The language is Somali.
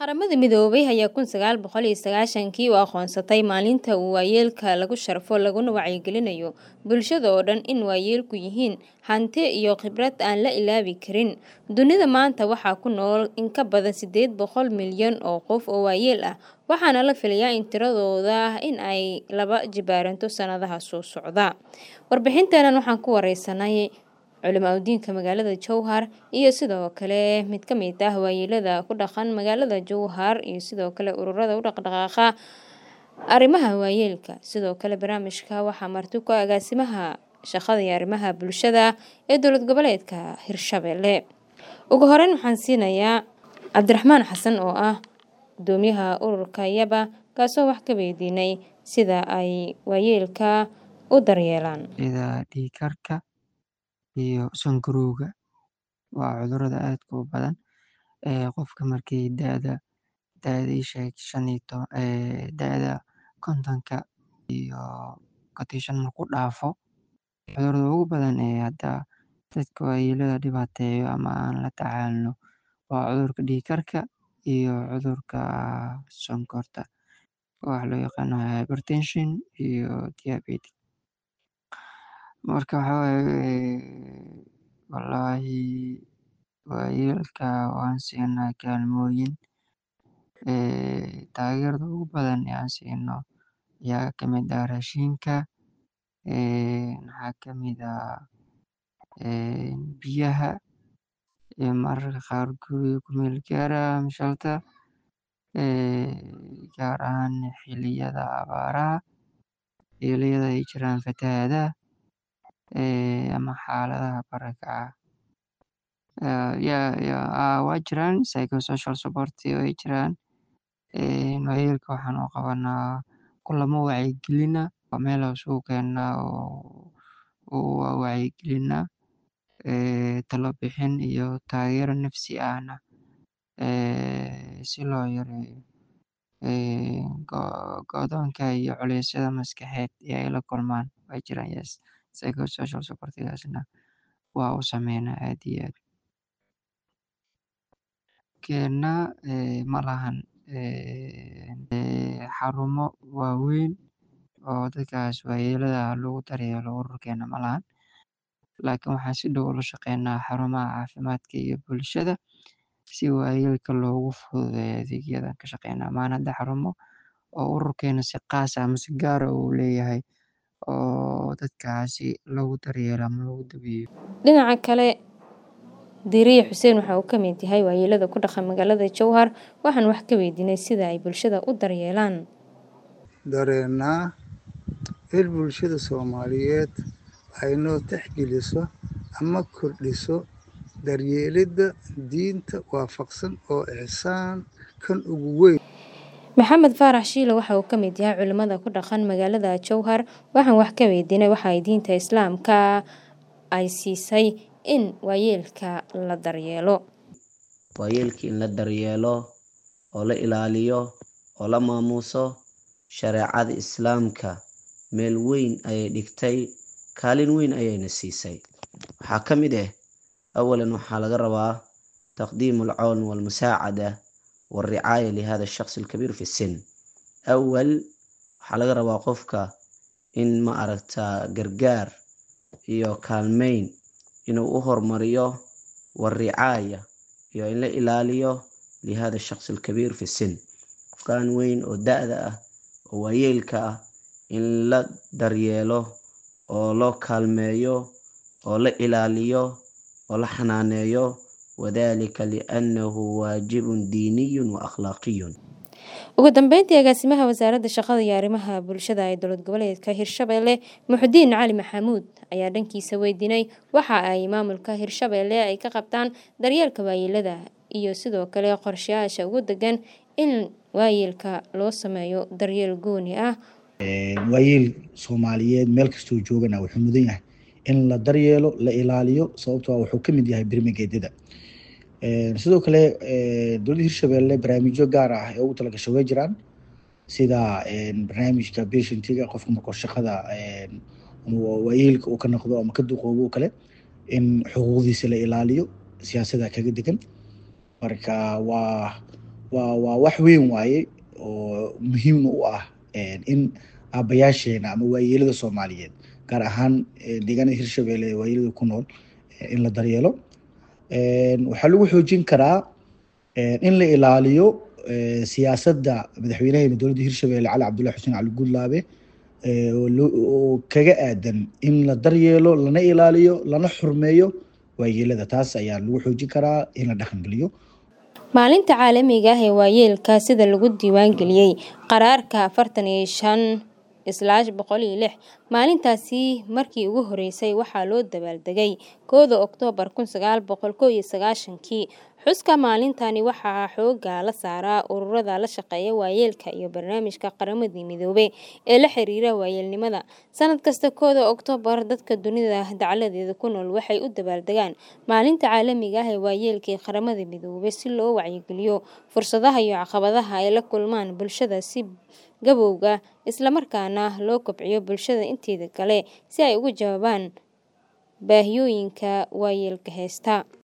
qaramada midoobay ayaa kun sagaal boqol iyo sagaashankii u aqoonsatay maalinta uu waayeelka lagu sharfo laguna wacyigelinayo bulshada oo dhan in waayeelku yihiin hanti iyo khibrad aan la ilaabi karin dunida maanta waxaa ku nool in ka badan sideed boqol milyan oo qof oo waayeel ah waxaana la filayaa in tiradooda in ay laba jibaaranto sanadaha soo socda warbixinteenan waxaan ku wareysanay culimaa udiinka magaalada jowhar iyo sidoo kale mid ka mid ah waayeelada ku dhaqan magaalada jowhar iyo sidoo kale ururada u dhaqdhaqaaqa arrimaha waayeelka sidoo kale barnaamijka waxaa marti ku agaasimaha shaqada iyo arrimaha bulshada ee dowlad goboleedka hirshabelle ugu horeyn waxaan siinayaa cabdiraxmaan xasan oo ah gudoomiyaha ururka yaba kaasoo wax ka weydiinay sida ay waayeelka u daryeelaan dhiikarka iyo sonkorowga waa cudurada aadka u badan ee qofka markii da-da da-dii sheeg shan iyo to da-da kontonka iyo konton marku dhaafo cudurada ugu badan ee hadda dadka waayeelada dhibaateeyo ama aan la tacaalno waa cudurka dhiigkarka iyo cudurka sonkorta waxa loo yaqaano hypertension iyo diabetes marka waxa waaye wallaahi waayeelka waan siinaa kaalmooyin taageerada ugu badan ee aan siino ayaa kamid ah raashinka waxaa kamid ah biyaha iyo mararka qaar guriga ku meel gaara ama shelter gaar ahaan xiliyada abaaraha xiliyada ay jiraan fatahaadaha ama xaaladaha barakaca waa jiraan psychosocial support way jiraan waayeelka waxaan u qabanaa kulamo wacyigelina meel aan isugu keennaa oo wacyigelinaa talo bixin iyo taageero nafsi ahna si loo yareeyo go'doonka iyo culeysyada maskaxeed ee ay la kulmaan way jiraan yes psychosocial supportigaasna waa u sameynaa aad iyo aad keena ma lahan xarumo waaweyn oo dadkaas waayeelada lagu daryeelo ururkeena ma lahan laakiin waxaan si dhow ula shaqeynaa xarumaha caafimaadka iyo bulshada si waayeelka loogu fududeeyo adeegyadan ka shaqeynaa maan hadda xarumo oo ururkeena si qaas ah ama si gaara uu leeyahay oo dadkaasi lagu daryeelo ama lagu daweeyo dhinaca kale diiriye xuseen waxa uu ka mid yahay waayeelada ku dhaqan magaalada jowhar waxaan wax ka weydiinay sida ay bulshada u daryeelaan dareenaa in bulshada soomaaliyeed ay noo texgeliso ama kordhiso daryeelidda diinta waafaqsan oo ixsaan kan ugu weyn maxamed faarax shiile waxa uu ka mid yahay culimada ku dhaqan magaalada jowhar waxaan wax ka weydiinay waxa ay diinta islaamka ay siisay in waayeelka la daryeelo waayeelka in la daryeelo oo la ilaaliyo oo la maamuuso shareecada islaamka meel weyn ayay dhigtay kaalin weyn ayayna siisay waxaa ka mid ah awalan waxaa laga rabaa taqdiimu alcawn walmusaacada walricaaya lihada shaqsi alkabiir fi sin awal waxaa laga rabaa qofka in ma aragta gargaar iyo kaalmeyn inuu u hormariyo walricaaya iyo in la ilaaliyo lihada shaqsi alkabiir fi sin qofkan weyn oo da-da ah oo waayeelka ah in la daryeelo oo loo kaalmeeyo oo la ilaaliyo oo la xanaaneeyo wadalika liannahu waajibun diiniyun wa akhlaaqiyun ugu dambeyntii agaasimaha wasaaradda shaqada iyo arrimaha bulshada ee dowlad goboleedka hirshabelle muxudiin cali maxamuud ayaa dhankiisa weydiinay waxa ay maamulka hirshabelle ay ka qabtaan daryeelka waayeelada iyo sidoo kale qorshayaasha ugu degan in waayeelka loo sameeyo daryeel gooni ah waayeel soomaaliyeed meel kastoo joogana wuxuu mudan yahay in la daryeelo la ilaaliyo sababtoo wuxuu ka mid yahay birmigeedyada sidoo kale dowladda hirshabelle barnaamijyo gaar ah ee ugu talagasho way jiraan sida barnaamijka patientiga qofka markoo shaqada waayeelka uu ka noqdo ama ka duqoobo kale in xuquuqdiisa la ilaaliyo siyaasada kaga degan marka waa waa waa wax weyn waaye oo muhiimna u ah in aabayaasheena ama waayeelada soomaaliyeed gaar ahaan deegaanada hirshabelle ee waayeelada ku nool in la daryeelo waxaa lagu xoojin karaa in la ilaaliyo siyaasadda madaxweynaheena dowladda hirshabelle cali cabdullahi xuseen cali gudlaabe oo kaga aadan in la daryeelo lana ilaaliyo lana xurmeeyo waayeelada taas ayaa lagu xoojin karaa in la dhaqangeliyo maalinta caalamiga ah ee waayeelka sida lagu diiwaangeliyey qaraarka afartan iyo shan islaash boqol iyo lix maalintaasi markii ugu horeysay waxaa loo dabaaldegay kooda oktoobar kun sagaal boqol koo iyo sagaashankii xuska maalintani waxaa xooga la saaraa ururada la shaqeeya waayeelka iyo barnaamijka qaramadii midoobey ee la xiriira waayeelnimada sanad kasta kooda oktoobar dadka dunida dacladeeda ku nool waxay u dabaaldegaan maalinta caalamiga ah ee waayeelka ee qaramada midoobey si loo wacyigeliyo fursadaha iyo caqabadaha ay la kulmaan bulshada si gabowga islamarkaana loo kobciyo bulshada inteeda kale si ay uga jawaabaan baahiyooyinka waayeelka heesta